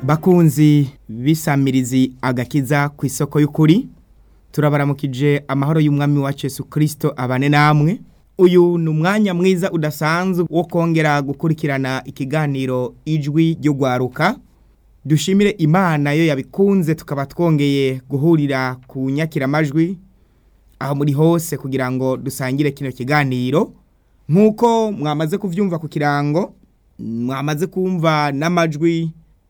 bakunzi bisamirizi agakiza ku isoko y'ukuri turabaramukije amahoro y'umwami wacu Yesu Kristo abane namwe uyu ni umwanya mwiza udasanzwe wo kongera gukurikirana ikiganiro ijwi ryo gwaruka dushimire imana yo yabikunze tukaba twongeye guhurira ku nyakiramajwi aho muri hose kugira ngo dusangire kino kiganiro nk'uko mwamaze kuvyumva ku kirango mwamaze kumva n'amajwi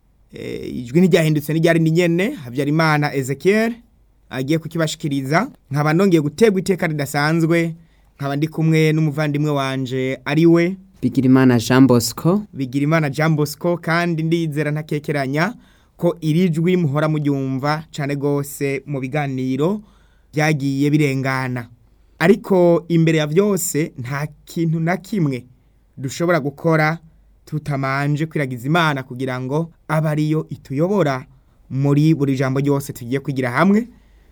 eh, ijwi ntiryahindutse n'iryari ni nyene habyarimana ezekiel agiye kukibashikiriza nkaba nongeye gutegwa iteka ridasanzwe nkaba ndi kumwe n'umuvandimwe wanje ari we Bigirimana Jean Bosco Bigirimana Jean Bosco kandi ndizera ntakekeranya ko iri jwi muhora muryumva cane gose mu biganiro byagiye birengana ariko imbere ya vyose nta kintu na kimwe dushobora gukora tutamanje kwiragiza imana kugira ngo abe ariyo ituyobora muri buri jambo ryose tugiye kwigira hamwe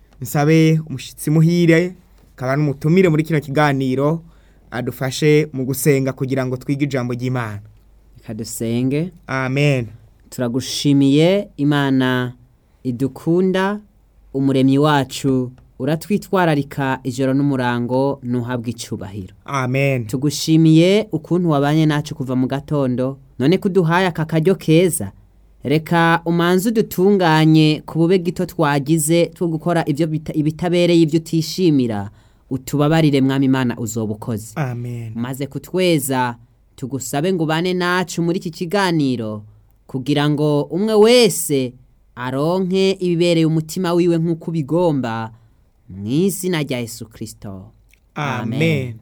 nsabe umushitsi muhire kaba n'umutumire muri kino kiganiro adufashe mu gusenga kugira ngo twige ijambo ry'imana reka dusenge amen turagushimiye imana idukunda umuremyi wacu uratwitwararika ijoro n'umurango ntuhabwe icubahiro amen tugushimiye ukuntu wabanye nacu kuva mu gatondo none ko uduhaye aka karyo keza reka umanze udutunganye ku bube gito twagize two gukora ibyo bita- ibitabereye ibyo utishimira utubabarire mwami imana uzoba ukoze amen maze kutweza tugusabe ngo ubane nacu muri iki kiganiro kugira ngo umwe wese aronke ibibereye umutima wiwe nk'uko ubigomba mu izina rya yesu kirisito amen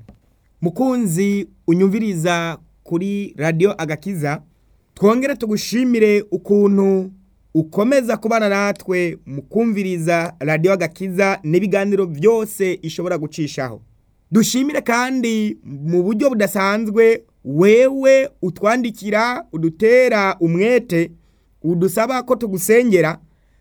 mukunzi unyumviriza kuri radiyo agakiza twongere tugushimire ukuntu ukomeza kubana natwe mu kumviriza radiyo agakiza n'ibiganiro byose ishobora gucishaho dushimire kandi mu buryo budasanzwe wewe utwandikira udutera umwete udusaba ko tugusengera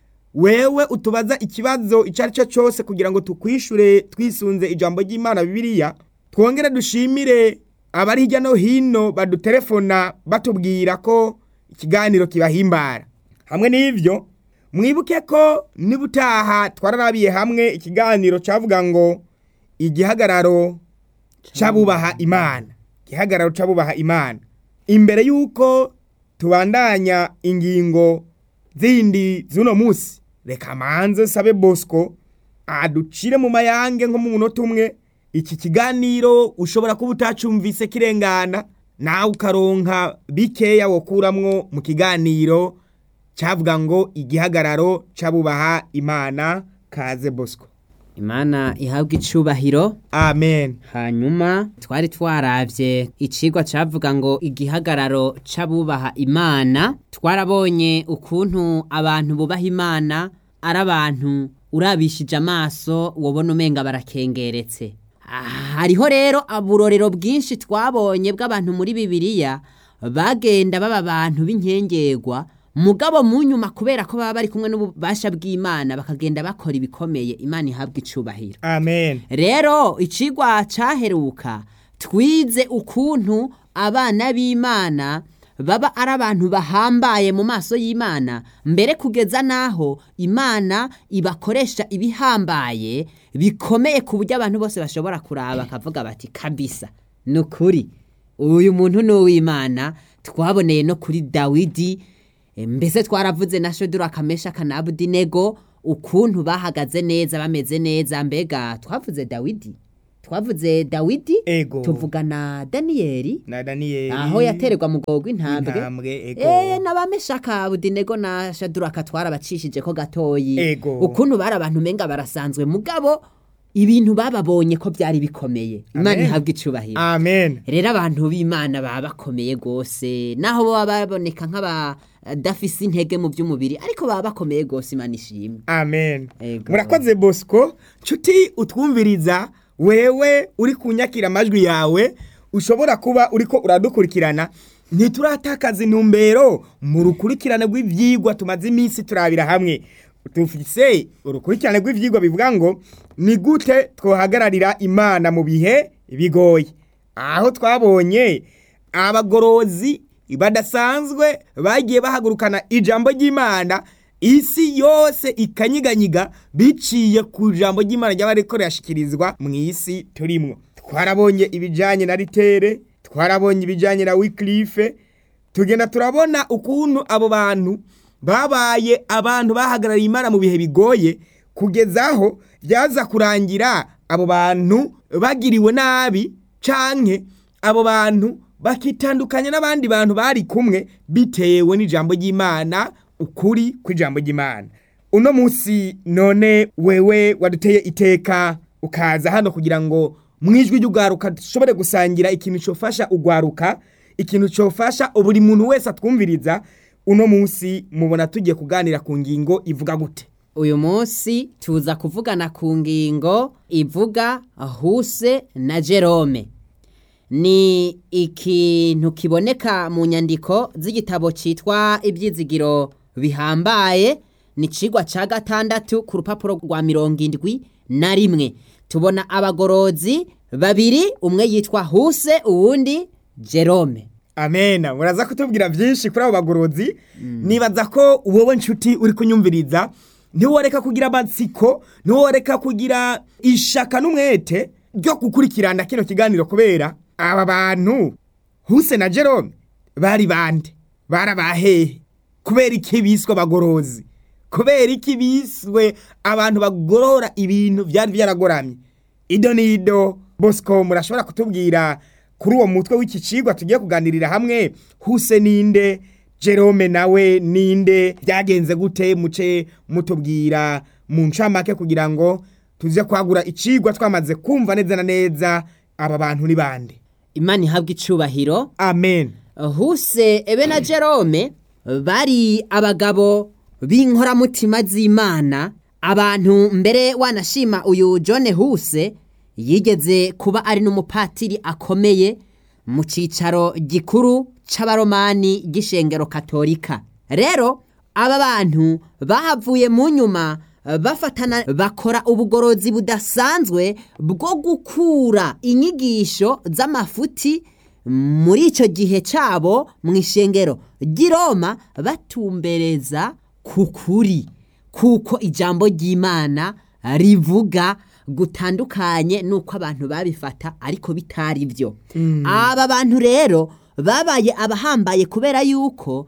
wewe utubaza ikibazo icyo ari cyo cyose kugira ngo tukwishure twisunze ijambo ry'imana bibiliya twongere dushimire abari hirya no hino badutelefona batubwira ko ikiganiro kibahimbara hamwe n'ibyo mwibuke ko nibutaha twararabiye hamwe ikiganiro cyavuga ngo igihagararo c'abubaha imana igihagararo c'abubaha imana imbere y'uko tubandanya ingingo zindi z'uno munsi reka manze sabe bosco aducire mu mayange nko mu munota umwe iki kiganiro ushobora kuba utacumvise kirengana nawe ukaronka bikeya wokuramwo mu kiganiro cyavuga ngo igihagararo c'abubaha imana kaze bosco imana ihabwa icubahiro amen hanyuma twari twaravye icigwa cavuga ngo igihagararo c'abubaha imana twarabonye ukuntu abantu bubaha imana ari abantu urabishije amaso wobona umenga barakengeretse Ah, hariho rero aburorero bwinshi twabonye bw'abantu muri bibiliya bagenda baba abantu b'inkengerwa mugabo mu nyuma kubera ko baba bari kumwe n'ububasha bw'imana bakagenda bakora ibikomeye imana ihabwa icubahiro amen rero icigwa caheruka twize ukuntu abana b'imana baba ari abantu bahambaye mu maso y'imana mbere kugeza n'aho imana ibakoresha ibihambaye bikomeye ku buryo abantu bose bashobora kuraba bakavuga bati kabisa ni ukuri uyu muntu ni uw'imana twaboneye no kuri dawidi E, mbese twaravuze na shodura kamesha kanabudinego ukuntu bahagaze neza bameze neza mbega twavuze dawidi twavuze dawidi ego tuvuga na daniyeli na daniyeli aho yatererwa mu gogo intambwe intambwe ego Eh nabameshaka budinego na shaduraka twarabacishije ko gatoyi Ego. ukuntu bari abantu umenga barasanzwe mugabo ibintu bababonye ko byari bikomeye imana Amen. ihabwa icubahiro amen rero abantu b'imana baba bakomeye rwose naho baba baboneka nk'abadafise intege mu by'umubiri ariko baba bakomeye rwose imana ishimwe amen Ego. murakoze bosco nshuti utwumviriza wewe uri kunyakira amajwi yawe ushobora kuba uriko uradukurikirana ntituratakaza intumbero mu rukurikirane rw'ivyigwa tumaze iminsi turabira hamwe dufise urukurikirane rw'ivyigwa bivuga ngo ni gute twohagararira imana mu bihe bigoye aho twabonye abagorozi badasanzwe bagiye bahagurukana ijambo ry'imana isi yose ikanyiganyiga biciye ku ijambo ry'imana ryaba riko rirashikirizwa mu isi turimwo twarabonye ibijyanye na ritere twarabonye ibijyanye na wikirife tugenda turabona ukuntu abo bantu babaye abantu bahagarariye imana mu bihe bigoye kugeza aho byaza kurangira abo bantu bagiriwe nabi canke abo bantu bakitandukanya n'abandi bantu bari kumwe bitewe n'ijambo ry'imana ukuri kw'ijambo ry'imana uno munsi none wewe waduteye iteka ukaza hano kugira ngo mu ijwi ry'ugwaruka dushobore gusangira ikintu cyofasha ugwaruka ikintu cyofasha buri muntu wese atwumviriza uno munsi mubona tugiye kuganira ku ngingo ivuga gute uyu munsi tuza kuvugana ku ngingo ivuga huse na jerome ni ikintu kiboneka mu nyandiko z'igitabo cyitwa ibyizigiro bihambaye ni cigwa cya gatandatu ku rupapuro rwa mirongo indwi na rimwe tubona abagorozi babiri umwe yitwa huse uwundi jerome amena muraza kutubwira byinshi kuri abo bagorozi nibaza ko wowe nshuti uri kunyumviriza ntiworeka kugira amatsiko ntiworeka kugira ishaka n'umwete ryo gukurikirana kino kiganiro kubera aba bantu huse na jerome bari bande barabahehe kubera iki biswe abagorozi kubera iki biswe abantu bagorora ibintu byari byaragoramye ido n'ido bosco murashobora kutubwira kuri uwo mutwe w'iki cigwa tugiye kuganirira hamwe huse ninde jerome nawe ninde byagenze gute muce mutubwira mu ncamake kugira ngo tuze kwagura icigwa twamaze kumva neza na neza aba bantu ni bande imana ihabwa icubahiro amen huse ebe na jerome bari abagabo b'inkoramutima z'imana abantu mbere wanashima uyu john huse yigeze kuba ari n'umupatiri akomeye mu cyicaro gikuru c'abaromani g'ishengero katolika rero aba bantu bahavuye mu nyuma bafatana bakora ubugorozi budasanzwe bwo gukura inyigisho z'amafuti muri icyo gihe cyabo mu ishengero ry'iroma batumbereza ku kuri kuko ijambo ry'imana rivuga gutandukanye nuko abantu babifata ariko bitari byo aba bantu rero babaye abahambaye kubera yuko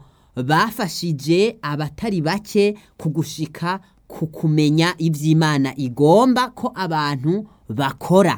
bafashije abatari bake kugushika ku kumenya iby'imana igomba ko abantu bakora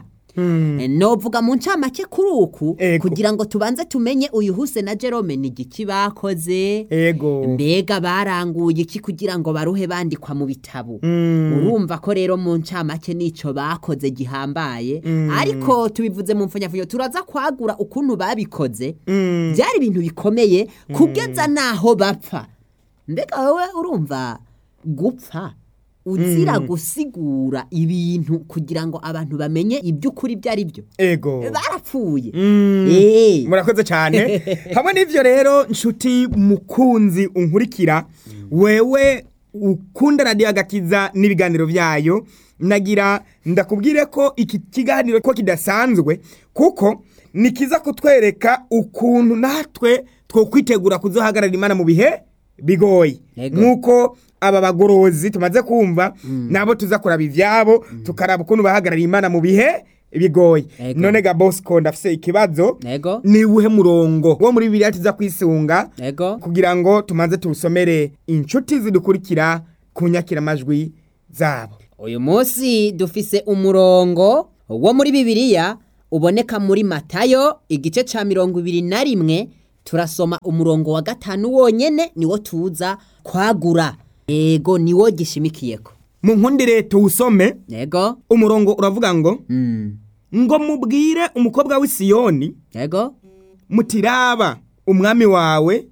novuga mu ncamake kuri uku Ego. kugira ngo tubanze tumenye uyu huse na jerome ni igiki bakoze ego mbega baranguye iki kugira ngo baruhe bandikwa mu bitabo urumva ko rero mu ncamake n'icyo bakoze gihambaye ariko tubivuze mu mfunyafunyo turaza kwagura ukuntu babikoze byari ibintu bikomeye kugeza n'aho bapfa mbega wowe urumva gupfa uzira gusigura ibintu kugira ngo abantu bamenye iby'ukuri ibyo ari byo ego barapfuye Mm. Eh. murakoze cyane hamwe n'ibyo rero nshuti mukunzi unkurikira wewe ukunda radiyo agakiza n'ibiganiro byayo nagira ndakubwire ko iki kiganiro ko kidasanzwe kuko ni kiza kutwereka ukuntu natwe twokwitegura kuzohagarara imana mu bihe bigoye Yego. nk'uko aba bagorozi tumaze kumva nabo tuza kuraba ibyabo tukaraba ukuntu bahagarara imana mu bihe bigoye Yego. none ga bosco ndafise ikibazo ego ni uwuhe murongo wo muri bibiliya tuza kwisunga ego kugira ngo tumaze tuwusomere inshuti zidukurikira ku nyakiramajwi zabo uyu munsi dufise umurongo wo muri bibiliya uboneka muri matayo igice cya mirongo ibiri na rimwe turasoma umurongo wa gatanu wonyene niwo tuza kwagura ego niwo gishimikiyeko mu nkundire tuwusome ego umurongo uravuga ngo mm. ngo mubwire umukobwa w'i Siyoni ego mutiraba umwami wawe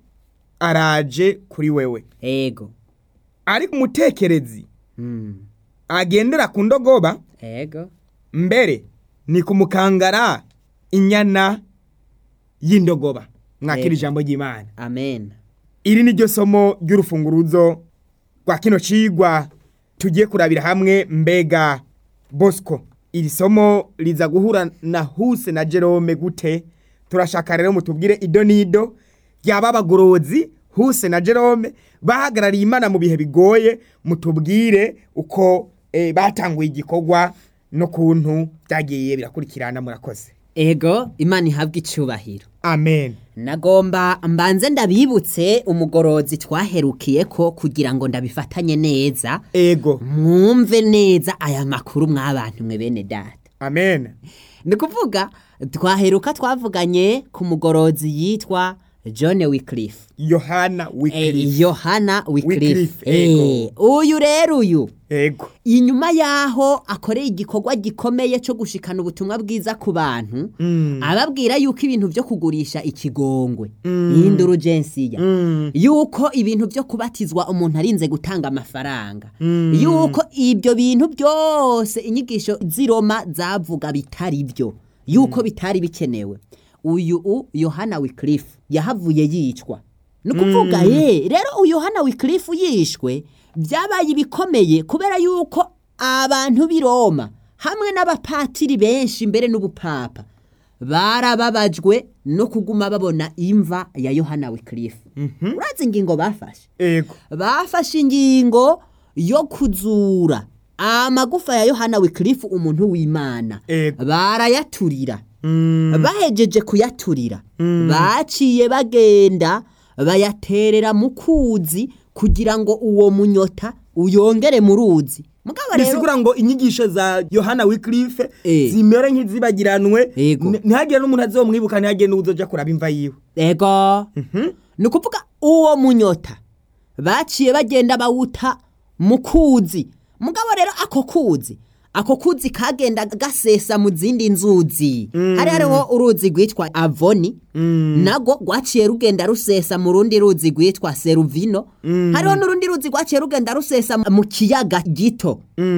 araje kuri wewe ego ariko umutekerezi mm. agendera ku ndogoba ego mbere ni kumukangara inyana y'indogoba mwakira Yego. ijambo ry'imana amen iri ni ryo somo ry'urufunguruzo rwa kino cigwa tugiye kurabira hamwe mbega bosco iri somo riza guhura na huse na jerome gute turashaka rero mutubwire ido n'ido ryaba abagorozi huse na jerome bahagarariye imana mu bihe bigoye mutubwire uko eh, batanguye igikorwa n'ukuntu byagiye birakurikirana murakoze ego imana ihabwa icubahiro amen nagomba mbanze ndabibutse umugorozi twaherukiye ko kugira ngo ndabifatanye neza ego mwumve neza aya makuru mw'abantu mwe bene data amen ni kuvuga twaheruka twavuganye ku mugorozi yitwa john wickliffe yohana Eh, wikiri yohana wickliffe Wycliffe, Eh, ego. uyu rero uyu ego inyuma yaho akoreye igikorwa gikomeye cyo gushikana ubutumwa bwiza ku bantu ababwira yuko ibintu byo kugurisha ikigongwe y'indurugensiya yuko ibintu byo kubatizwa umuntu arinze gutanga amafaranga yuko ibyo bintu byose inyigisho z'iroma zavuga bitari byo yuko bitari bikenewe uyu u yohana wickliffe yahavuye yicwa ni ukuvuga ye rero uyu yohana wickliffe yishwe byabaye ibikomeye kubera yuko abantu b'i roma hamwe n'abapatiri benshi mbere n'ubupapa barababajwe no kuguma babona imva ya yohana wickliffe urazi ingingo bafashe ego bafashe ingingo yo kuzura amagufa ya yohana wickliffe umuntu w'imana Ego. barayaturira bahejeje kuyaturira baciye bagenda bayaterera mu kuzi kugira ngo uwo munyota uyongere mu ruzi mugabo rero bisigura ngo inyigisho za yohana wikirife Eh. zimere nk'izibagiranwe Ego. N- ntihagire n'umuntu azomwibuka ntihagire n'uzoja kuraba imva yiwe ego ni ukuvuga uwo munyota baciye bagenda bawuta mu kuzi mugabo rero ako kuzi ako kuzi kagenda gasesa mu zindi nzuzi hari hariho uruzi rwitwa avoni nago rwaciye rugenda rusesa mu rundi ruzi rwitwa seruvino hariho n'urundi ruzi rwaciye rugenda rusesa mu kiyaga gito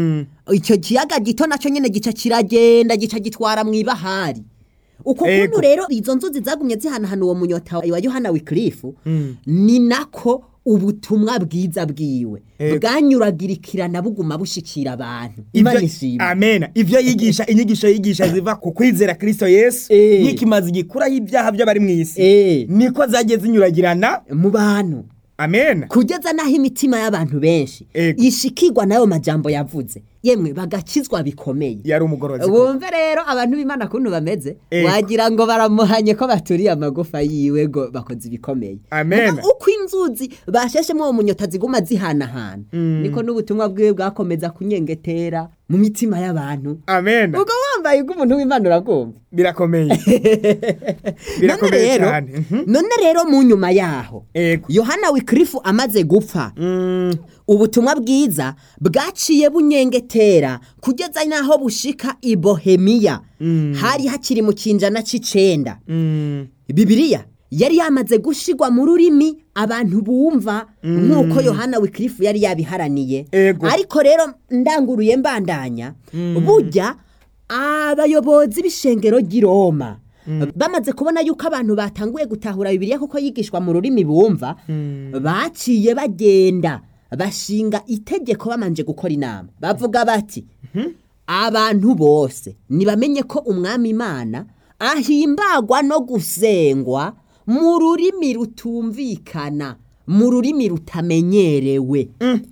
icyo kiyaga gito nacyo nyine gica kiragenda gica gitwara mu ibahari uko Ego. kuntu rero izo nzuzi zagumye zihanahana uwo munyota wa yohana wikirifu ni nako ubutumwa bwiza bwiwe Ego. bwanyuragirikirana buguma bushikira abantu imana Ivyo- ishimwe amena ivyo yigisha inyigisho yigisha ziva ku kwizera kristo yesu Eh. n'ikimazi gikuraho ibyaha by'abari mu isi Eh, niko zagiye zinyuragirana mu bantu amena kugeza n'aho imitima y'abantu benshi Ego. ishikirwa n'ayo majambo yavuze yemwe bagakizwa bikomeye yari umugorozi bumve rero abantu b'imana kuntu bameze Ego. wagira ngo baramuhanye ko baturiye amagufa yiwe ngo bakoze ibikomeye Amen. Muga uko inzuzi basheshemo uwo munyota ziguma zihanahana niko n'ubutumwa bwiwe bwakomeza kunyengetera mu mitima y'abantu amena ubwo wambaye ubw'umuntu w'imana urabwumva birakomeye none birakomeye rero cyane Mhm. none rero mu nyuma yaho ego yohana wikirifu amaze gupfa Mm, ubutumwa bwiza bwaciye bunyengetera kugeza n'aho bushika i bohemiya hari hakiri mu kinjana c'icenda mm, bibiliya yari yamaze gushigwa mu rurimi abantu bumva nk'uko yohana wikirifu yari yabiharaniye Ego. ariko rero ndanguruye mbandanya burya abayobozi b'ishengero ry'i roma bamaze kubona yuko abantu batanguye gutahura bibiliya kuko yigishwa mu rurimi bumva baciye bagenda bashinga itegeko bamanje gukora inama bavuga bati abantu bose nibamenye ko umwami imana ahimbagwa no gusengwa mu rurimi rutumvikana mu rurimi rutamenyerewe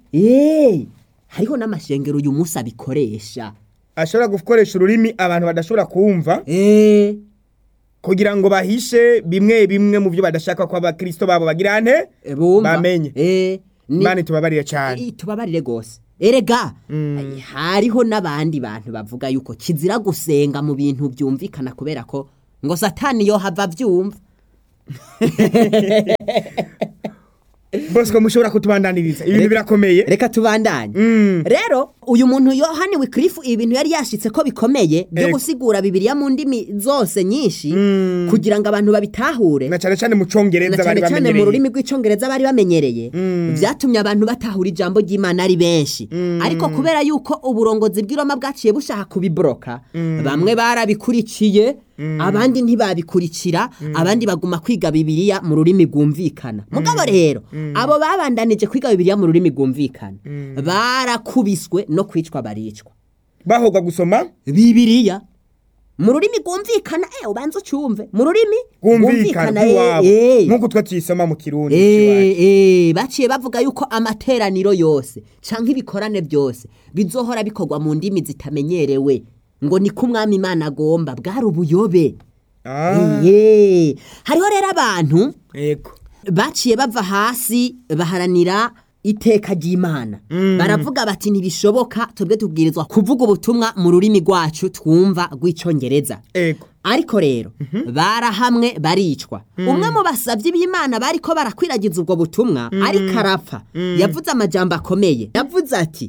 Eh, hariho n'amashengero uyu munsi abikoresha ashobora gukoresha ururimi abantu badashobora kumva Eh, kugira ngo bahishe bimwe bimwe mu byo badashaka ko abakristo babo bagira nte bumva Bamenye. Eh, ni- imana itubabarire cyane I- tubabarire rwose erega ay, hariho n'abandi bantu bavuga yuko kizira gusenga mu bintu byumvikana kubera ko ngo satani yo hava abyumva bosco mushobora kutubandaniriza ibintu birakomeye reka tubandanye Mm. rero uyu muntu yohani wikirifu ibintu yari yashitse ko bikomeye byo Ego. gusigura bibiliya mu ndimi zose nyinshi kugira ngo abantu babitahure na cyane cyane mu cyongereza na bari cyane cyane mu bamenyereye rurimi rw'icyongereza bari bamenyereye byatumye abantu batahura ijambo ry'imana ari benshi ariko kubera yuko uburongozi bw'iroma bwaciye bushaka kubiboroka bamwe barabikurikiye abandi ntibabikurikira abandi baguma kwiga bibiliya mu rurimi rwumvikana mugabo rero abo babandanije kwiga bibiliya mu rurimi rwumvikana barakubiswe no kwicwa baricwa bahogwa gusoma bibiliya mu rurimi rwumvikana eh ubanza ucyumve mu rurimi bwumvikana eh, bw'iwabo eh. nk'uko twe tuyisoma mu kirundi Eh, eh, baciye bavuga yuko amateraniro yose canke ibikorane byose bizohora bikorwa mu ndimi zitamenyerewe ngo niko umwami imana agomba bwari ubuyobe Ah, Eh, hariho rero abantu yego baciye bava hasi baharanira iteka ry'imana baravuga bati ntibishoboka twebwe tubwirizwa kuvuga ubutumwa mu rurimi rwacu twumva rw'icyongereza yego ariko rero barahamwe baricwa umwe mu basabyi b'imana bariko barakwiragiza ubwo butumwa ariko arapfa yavuze amajambo akomeye yavuze ati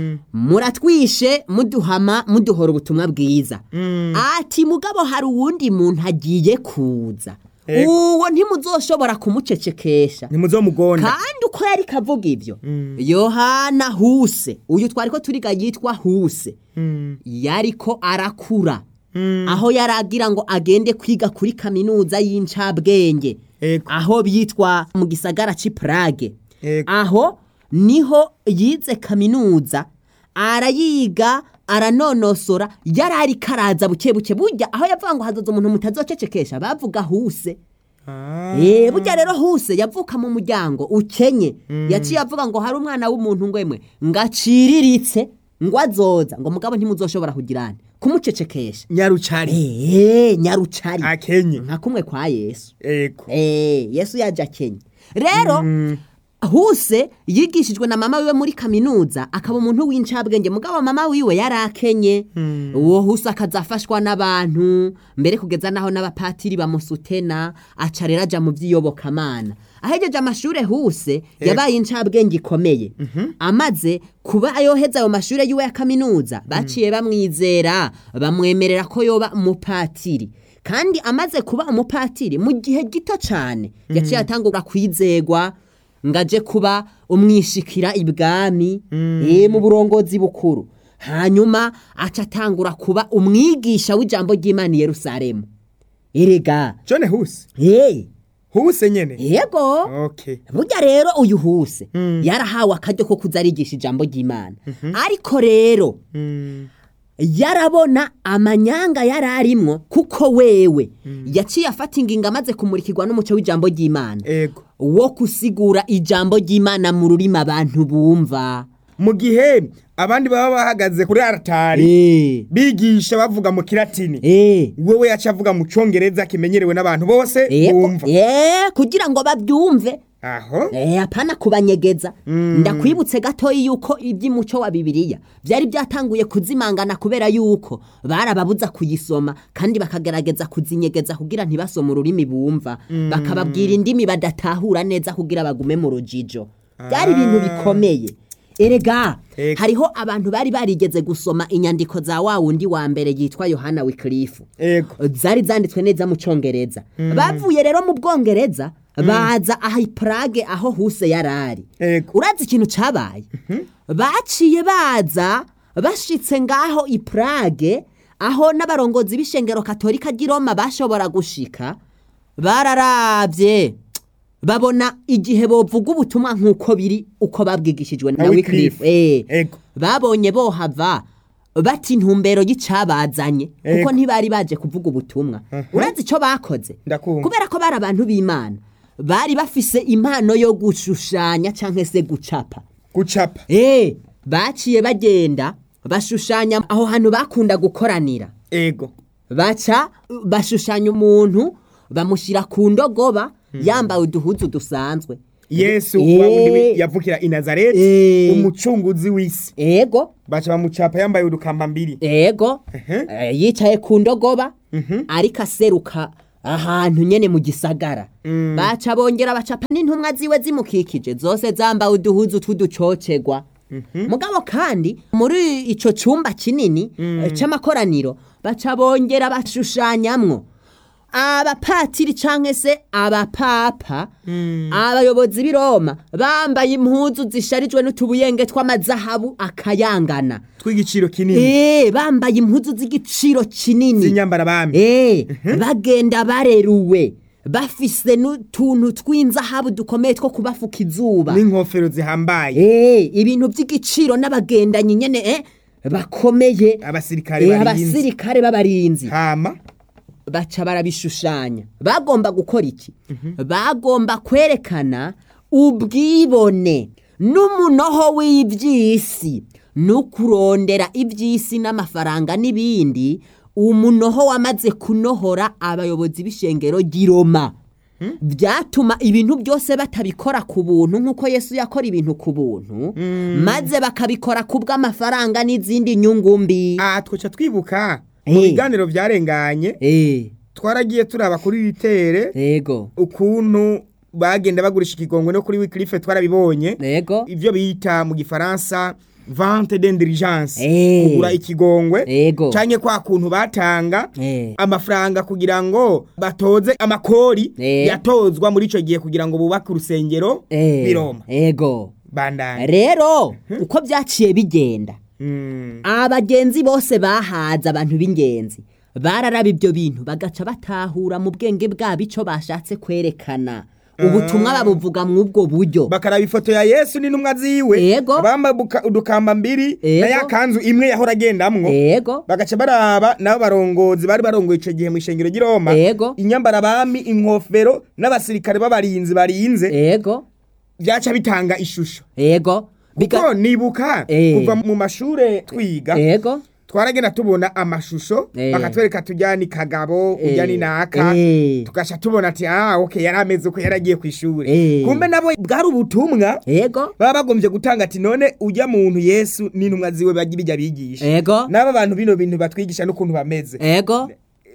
muratwishe muduhama muduhora ubutumwa bwiza ati mugabo hari uwundi muntu agiye kuza Ego. uwo ntimuzoshobora kumucecekesha ntimuzomugonda kandi uko yari kavuga ibyo yohana huse uyu twari ko turiga yitwa huse yariko arakura aho yari agira ngo agende kwiga kuri kaminuza y'incabwenge Ego. aho bitwa mu gisagara cy'i Prague Ego. aho niho yize kaminuza arayiga aranonosora yari ari karaza buke buke burya aho yavuga ngo hazoza umuntu mutazocecekesha bavuga huse Ah, Eh burya rero huse yavuka mu muryango ukenye yaciye avuga ngo hari umwana w'umuntu ngwemwe ngaciriritse ngo azoza ngo mugabo ntimuzoshobora kugirana kumucecekesha nyarucari eh nyarucari akenye nka kumwe kwa Yesu yego eh Yesu yaje akenye rero huse yigishijwe na mama wiwe muri kaminuza akaba umuntu w'incabwenge mugabo mama wiwe yari akenye uwo huse akazafashwa n'abantu mbere kugeza naho n'abapatiri bamusutena aca rero aja mu by'iyobokamana ahejeje amashure huse yabaye incabwenge ikomeye amaze kuba yoheza ayo mashure yiwe ya kaminuza baciye bamwizera bamwemerera ko yoba umupatiri kandi amaze kuba umupatiri mu gihe gito cyane yaciye atangura kwizegwa ngo aje kuba umwishikira ibwami eh, mu burongozi bukuru hanyuma aca atangura kuba umwigisha w'ijambo ry'imana i yerusalemu erega jone huse hey, huse nyene yego okay burya rero uyu huse yarahawe akaryo ko kuza arigisha ijambo ry'imana ariko rero yarabona amanyanga yari arimwo kuko wewe yaciye afata ingingo amaze kumurikirwa n'umuco w'ijambo ry'imana ego wo gusigura ijambo ry'imana mu rurimi abantu bumva mu gihe abandi baba bahagaze kuri aratari Eh, bigisha bavuga mu kiratini eh, wewe yaca avuga mu congereza kimenyerewe n'abantu bose eh, bumva eh, kugira ngo babyumve aho Eh, apana kubanyegeza ndakwibutse gatoya yuko iby'umuco wa bibiliya byari byatanguye kuzimangana kubera yuko barababuza kuyisoma kandi bakagerageza kuzinyegeza kugira ntibasome ururimi bumva bakababwira indimi badatahura neza kugira bagume mu rujijo byari ibintu bikomeye erega Ego. hariho abantu bari barigeze gusoma inyandiko za wa wundi wa mbere yitwa yohana wikirifu ego zari zanditswe neza mu cyongereza bavuye rero mu bwongereza baza aha i Prague aho huse yarari Ego. urazi ikintu cabaye baciye baza bashitse ngaho i Prague aho n'abarongozi b'ishengero katolika ry'i Roma bashobora gushika bararavye babona igihe bovuga ubutumwa nk'uko biri uko babwigishijwe na Na Wycliffe Wycliffe. eh Ego. babonye bohava bati intumbero y'icabazanye kuko Ego. ntibari baje kuvuga ubutumwa urazi icyo bakoze Ndakumva. kubera ko bari abantu b'imana bari bafise impano yo gushushanya cyangwa se gucapa gucapa eh baciye bagenda bashushanya aho hantu bakunda gukoranira ego baca bashushanya umuntu bamushyira ku ndogoba yambaye uduhuzu dusanzwe yesu Eh. wa wundi wi- yavukira i nazareti Eh. umucunguzi w'isi ego baca bamucapa yambaye udukamba mbiri ego Ehe. eh, yicaye ku ndogoba ariko aseruka ahantu nyene mu gisagara baca bongera bacapa n'intumwa ziwe zimukikije zose zambaye uduhuzu tw'uducocegwa mugabo kandi muri ico cumba kinini eh, c'amakoraniro baca bongera bashushanyamwo abapatiri canke se abapapa abayobozi b'i Roma bambaye impuzu zisharijwe n'utubuyenge tw'amazahabu akayangana tw'igiciro kinini Eh, bambaye impuzu z'igiciro kinini z'inyambara bami Eh, bagenda bareruwe bafise n'utuntu tw'inzahabu dukomeye two kubafuka izuba n'inkofero zihambaye Eh, ibintu by'igiciro n'abagendanyi nyene eh, bakomeye abasirikare eh, barinzi abasirikare b'abarinzi hama baca barabishushanya bagomba gukora iki bagomba kwerekana ubwibone n'umunoho w'iby'isi no kurondera iby'isi n'amafaranga n'ibindi umunoho wamaze kunohora abayobozi b'ishengero ry'iroma byatuma ibintu byose batabikora ku buntu nk'uko yesu yakora ibintu ku buntu maze bakabikora ku bw'amafaranga n'izindi nyungu mbi aha twaca twibuka mu Eh. biganiro byarenganye Eh, twaragiye turaba kuri ritere yego ukuntu bagenda bagurisha ikigongo no kuri wikirife twarabibonye yego ibyo bita mu gifaransa vente d'indiligence Eh. kugura ikigongwe Ego. canke kwa kuntu batanga Eh. amafaranga kugira ngo batoze amakori Eh. yatozwa muri ico gihe kugira ngo bubake urusengero Eh, biroma ego bandanye rero uko byaciye bigenda Mm. abagenzi bose bahaza abantu b'ingenzi bararaba ibyo bintu bagaca batahura mu bwenge bwabo icyo bashatse kwerekana ubutumwa babuvuga mu ubwo buryo bakaraba ifoto ya yesu n'intumwa ziwe Ego. bambaye udukamba mbiri Ego. na ya kanzu imwe yahora agendamwo ego bagaca baraba nabo barongozi bari barongoye ico gihe mu ishengero ry'i Roma Ego. inyambara abami inkofero n'abasirikare b'abarinzi barinze ego byaca bitanga ishusho ego Biga- kuko nibuka Eh. kuva mu mashure twiga ego twaragenda tubona amashusho Eh. bakatwereka tujyani kagabo Eh. ujyani naka Eh. tugasha tubona ati ah okay yari ameze uko yaragiye ku ishuri Eh. kumbe nabo bwari ubutumwa ego baba bagombye gutanga ati none ujya muntu yesu n'intumwa ziwe bagira ibyo bigisha ego n'aba bantu bino bintu batwigisha n'ukuntu bameze ego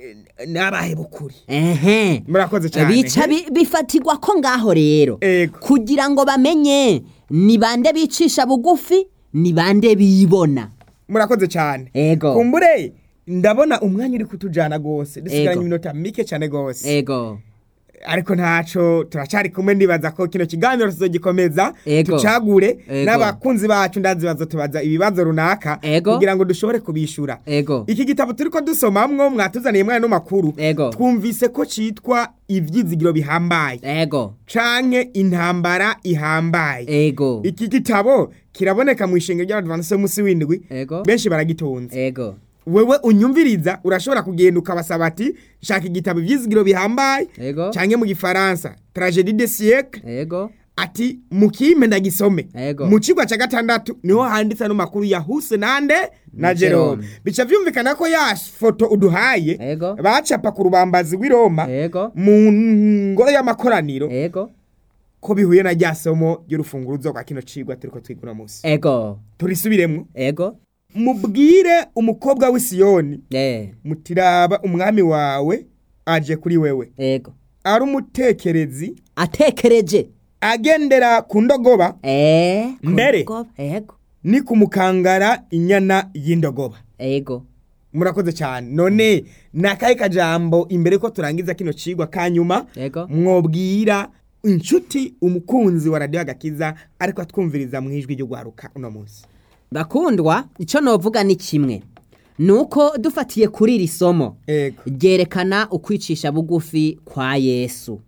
n'abahe bukuri ehe murakoze cyane bica bi- bifatirwa ko ngaho rero Ego. kugira ngo bamenye ni bande bicisha bugufi ni bande bibona murakoze cyane Ego. kumbure ndabona umwanya uri kutujana gose dusigaranye Ego. iminota mike cyane gose ego ariko ntaco turacari kumwe ndibaza ko kino kiganiro tuzogikomeza Ego. tucagure Ego. n'abakunzi bacu ndazi bazotubaza ibibazo runaka Ego. kugira ngo dushobore kubishura ego iki gitabo turiko dusomamwo mwatuzaniye mwana no makuru Ego. twumvise ko citwa ivyizigiro bihambaye ego canke intambara ihambaye ego iki gitabo kiraboneka mu ishengero ry'abadivantisi b'umunsi w'indwi Ego. benshi baragitunze ego wewe unyumviriza urashobora kugenda ukabasaba ati shaka igitabo ivyizigiro bihambaye Ego. canke mu gifaransa tragedie de siècle ego ati mukimpe ndagisome Ego. mu cigwa ca gatandatu niho handitse no makuru ya huse nande na Jerome. jerome bica vyumvikana ko ya foto uduhaye Ego. bacapa ku rubambazi w'i roma ego mu ngoro y'amakoraniro ego ko bihuye na rya somo ry'urufunguruzo rwa kino cigwa turiko twiga uno musi ego turisubiremwo ego mubwire umukobwa w'i siyoni eh mutiraba umwami wawe aje kuri wewe ego ari umutekerezi atekereje agendera ku ndogoba eh Mbere. kugo- ego ni kumukangara inyana y'indogoba ego murakoze cyane none ni akahe kajambo imbere ko turangiza kino cigwa kanyuma Ego. mwobwira inshuti umukunzi wa radiyo agakiza ariko atwumviriza mu ijwi ry'ugwaruka uno munsi bakundwa icyo novuga ni kimwe ni uko dufatiye kuri iri somo ego ryerekana ukwicisha bugufi kwa yesu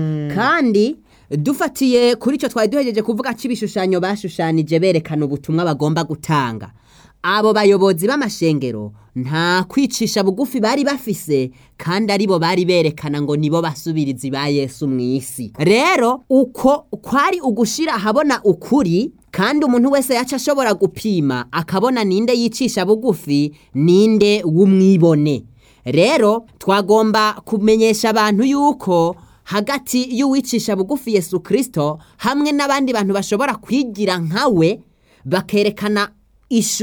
kandi dufatiye kuri icyo twari duhegeje kuvuga cy'ibishushanyo bashushanije berekana ubutumwa bagomba gutanga abo bayobozi b'amashengero nta kwicisha bugufi bari bafise kandi aribo bari berekana ngo nibo basubirizi ba yesu mu isi rero uko kwari ugushira ahabona ukuri kandi umuntu wese yaca ashobora gupima akabona ninde yicisha bugufi ninde w'umwibone rero twagomba kumenyesha abantu yuko hagati y'uwicisha bugufi yesu kirisito hamwe n'abandi bantu bashobora kwigira nkawe bakerekana ishu